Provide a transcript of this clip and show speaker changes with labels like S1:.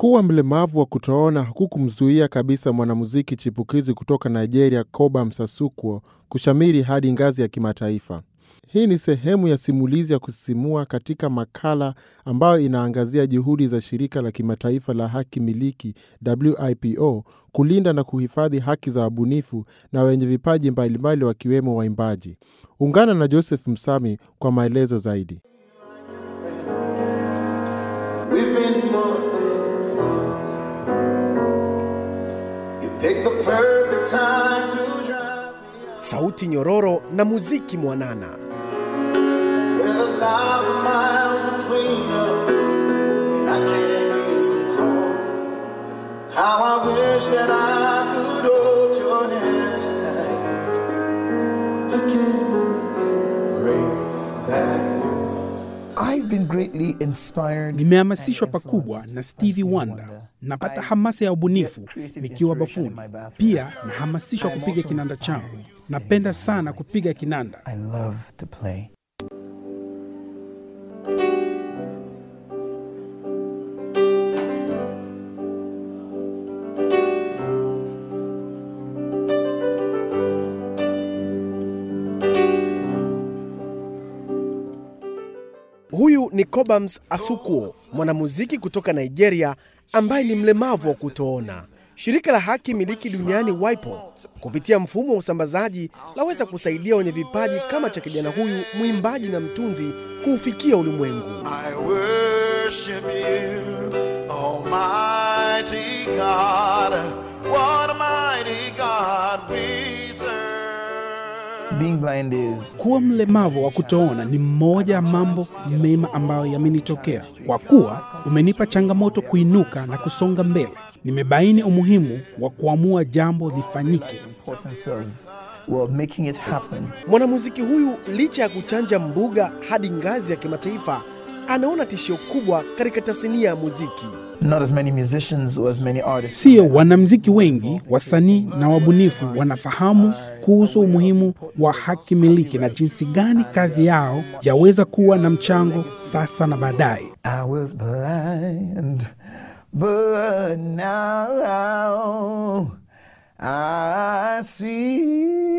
S1: Kuwa mlemavu wa kutoona hakukumzuia kabisa mwanamuziki chipukizi kutoka Nigeria Cobham Sasuquo kushamiri hadi ngazi ya kimataifa. Hii ni sehemu ya simulizi ya kusisimua katika makala ambayo inaangazia juhudi za shirika la kimataifa la haki miliki WIPO kulinda na kuhifadhi haki za wabunifu na wenye vipaji mbalimbali wakiwemo waimbaji. Ungana na Joseph Msami kwa maelezo zaidi.
S2: We've been more than friends. You picked the perfect time to drive me
S3: sauti nyororo na muziki mwanana.
S2: with a thousand miles between us, and I can't even call. How I wish that I could hold your hand tonight. I can't pray that you.
S4: I've been greatly inspired.
S5: Nimehamasishwa
S4: and
S5: pakubwa
S4: influenced
S5: na
S4: by
S5: Stevie
S4: Stevie
S5: Wonder.
S4: Wonder.
S5: Napata
S4: I
S5: hamasa ya ubunifu
S4: get creative
S5: nikiwa
S4: inspiration
S5: bafuni.
S4: in my bathroom.
S5: Pia nahamasishwa
S4: I am
S5: kupiga
S4: also
S5: kinanda
S4: inspired
S5: changu.
S4: to sing.
S5: Napenda sana kupiga kinanda.
S4: I love to play.
S3: Huyu ni Cobhams Asuquo, mwanamuziki kutoka Nigeria ambaye ni mlemavu wa kutoona. Shirika la haki miliki duniani WIPO kupitia mfumo wa usambazaji laweza kusaidia wenye vipaji kama cha kijana huyu mwimbaji na mtunzi kuufikia ulimwengu.
S2: I worship you, Almighty God. What a mighty God we serve.
S4: Being blind is
S5: Kuwa mlemavu wa kutoona ni mmoja ya mambo mema ambayo yamenitokea, kwa kuwa umenipa changamoto kuinuka na kusonga mbele. Nimebaini umuhimu wa kuamua jambo lifanyike.
S4: importance of well making it happen.
S3: Mwanamuziki huyu licha ya kuchanja mbuga hadi ngazi ya kimataifa, anaona tishio kubwa katika tasnia ya muziki.
S4: Not as many musicians or as many artists.
S5: Sio wanamziki wengi, wasanii na wabunifu wanafahamu kuhusu umuhimu wa haki miliki na jinsi gani kazi yao yaweza kuwa na mchango sasa na baadaye.
S4: I was blind, but now I see.